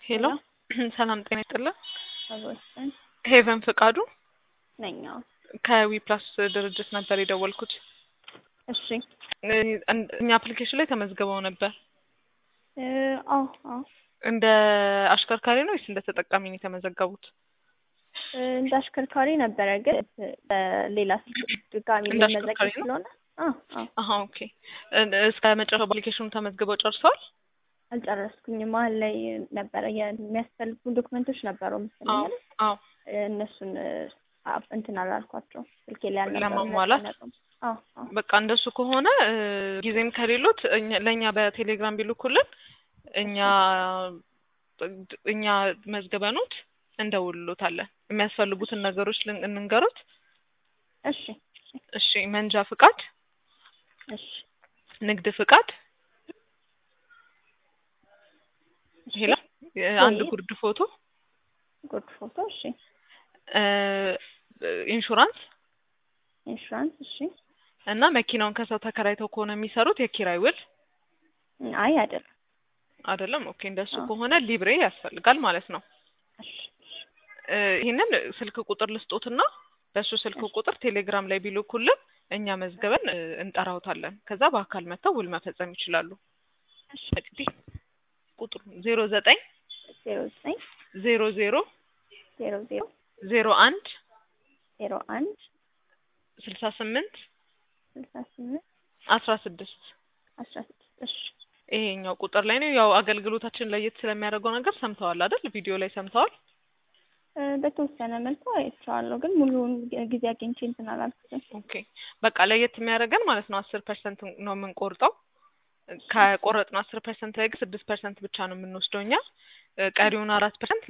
ሄሎ ሰላም ጤና ይስጥልን። አቦስጠን ሄቨን ፍቃዱ ነኝ። አዎ። ከዊ ፕላስ ድርጅት ነበር የደወልኩት። እሺ። እ- እኛ አፕሊኬሽን ላይ ተመዝግበው ነበር። እ፣ አዎ አዎ። እንደ አሽከርካሪ ነው ወይስ እንደ ተጠቃሚ ነው የተመዘገቡት? እ፣ እንደ አሽከርካሪ ነበረ ግን በሌላ ስልክ ድጋሚ እንደ ልመዘገብ አሽከርካሪ ነው? ስለሆነ አዎ አዎ። አሀ ኦኬ። እ- እስከ መጨረሻው አፕሊኬሽኑ ተመዝግበው ጨርሰዋል? አልጨረስኩኝም። መሀል ላይ ነበረ የሚያስፈልጉ ዶክመንቶች ነበሩ መሰለኝ አዎ አይደል? አዎ። እ፣ እነሱን እ፣ አ- እንትን አላልኳቸው ስልኬ ላይ አልነበሩም። ለማሟላት? አልተቀመጡም። አዎ አዎ። በቃ እንደሱ ከሆነ እ፣ ጊዜም ከሌሎት እኛ- ለእኛ በቴሌግራም ቢልኩልን እኛ እኛ መዝግበኖት እንደውልሎታለን። የሚያስፈልጉትን ነገሮች ልን- እንንገሩት። እሺ እሺ መንጃ ፍቃድ፣ እሺ ንግድ ፍቃድ፣ እሺ። ሄሎ አንድ ወይ- ጉርድ ፎቶ፣ ጉድ ፎቶ። እሺ። እ፣ ኢንሹራንስ ኢንሹራንስ። እሺ። እና መኪናውን ከሰው ተከራይተው ከሆነ የሚሰሩት የኪራይ ውል አይ አይደለም። አይደለም። ኦኬ እንደሱ አዎ። ከሆነ ሊብሬ ያስፈልጋል ማለት ነው። እሺ እሺ። እ፣ ይህንን ስልክ ቁጥር ልስጦትና በእሱ ስልክ እሺ። ቁጥር ቴሌግራም ላይ ቢልኩልን እኛ መዝገበን እ፣ እንጠራውታለን። ከዛ በአካል መጥተው ውል መፈጸም ይችላሉ። እሺ። እንግዲህ ቁጥሩ ዜሮ ዘጠኝ ዜሮ ዘጠኝ ዜሮ ዜሮ ዜሮ ዜሮ ዜሮ አንድ ዜሮ አንድ ስልሳ ስምንት ስልሳ ስምንት አስራ ስድስት አስራ ስድስት እሺ ይሄኛው ቁጥር ላይ ነው። ያው አገልግሎታችን ለየት ስለሚያደርገው ነገር ሰምተዋል አይደል? ቪዲዮ ላይ ሰምተዋል። እ፣ በተወሰነ መልኩ አይቼዋለሁ፣ ግን ሙሉውን ጊ- ጊዜ አግኝቼ እንትን አላልኩትም። ኦኬ በቃ ለየት የሚያደርገን ማለት ነው አስር ፐርሰንት ነው የምንቆርጠው። ከቆረጥነው አስር ፐርሰንት ላይ ግን ስድስት ፐርሰንት ብቻ ነው የምንወስደው እኛ። እ፣ ቀሪውን አራት ፐርሰንት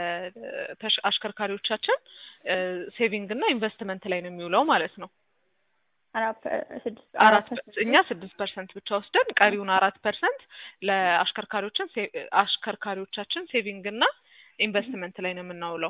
ለአሽከርካሪዎቻችን ሴቪንግ እና ኢንቨስትመንት ላይ ነው የሚውለው ማለት ነው። አራት ፐ- ስድስት አራት ፐርሰንት እኛ ስድስት ፐርሰንት ብቻ ወስደን ቀሪውን አራት ፐርሰንት ለአሽከርካሪዎችን ሴ- አሽከርካሪዎቻችን ሴቪንግ እና ኢንቨስትመንት ላይ ነው የምናውለው።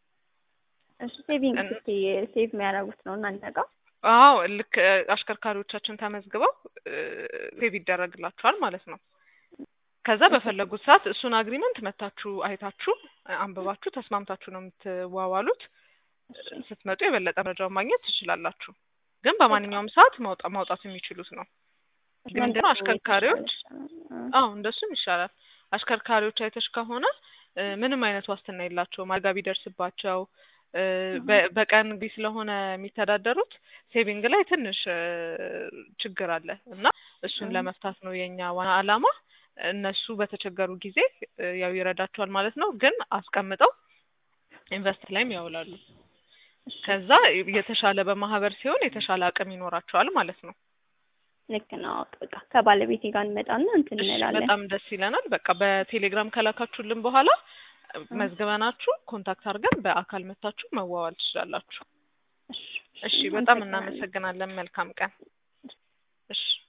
እሺ ሴቪንግ እን- ስቲ ሴቭ የሚያደርጉት ነው እናንተ ጋር? አዎ ልክ እ፣ አሽከርካሪዎቻችን ተመዝግበው ሴቭ ይደረግላቸዋል ማለት ነው። ከዛ በፈለጉት ሰዓት እሱን አግሪመንት መታችሁ አይታችሁ እ፣ አንብባችሁ ተስማምታችሁ ነው የምትዋዋሉት። እሺ ስትመጡ የበለጠ መረጃውን ማግኘት ትችላላችሁ። ግን በማንኛውም ሰዓት ማውጣ- ማውጣት የሚችሉት ነው። ግን ምንድነው አሽከርካሪዎች አዎ እንደሱም ይሻላል። አሽከርካሪዎች አይተሽ ከሆነ እ፣ ምንም አይነት ዋስትና የላቸውም። አደጋ ቢደርስባቸው እ፣ በ- በቀን ጊዜ ስለሆነ የሚተዳደሩት ሴቪንግ ላይ ትንሽ እ፣ ችግር አለ እና እሱን እ። ለመፍታት ነው የኛ ዋና ዓላማ። እነሱ በተቸገሩ ጊዜ እ፣ ያው ይረዳቸዋል ማለት ነው። ግን አስቀምጠው ኢንቨስት ላይም ያውላሉ። ከዛ የተሻለ በማህበር ሲሆን የተሻለ አቅም ይኖራቸዋል ማለት ነው። ልክ ነው። በቃ ከባለቤቴ ጋር እንመጣና እንትን እሺ እንላለን። በጣም ደስ ይለናል። በቃ በቴሌግራም ከላካችሁልን በኋላ መዝግበናችሁ ኮንታክት አድርገን በአካል መታችሁ መዋዋል ትችላላችሁ። እሺ እሺ በጣም አመሰግናለሁ። እናመሰግናለን። መልካም ቀን። እሺ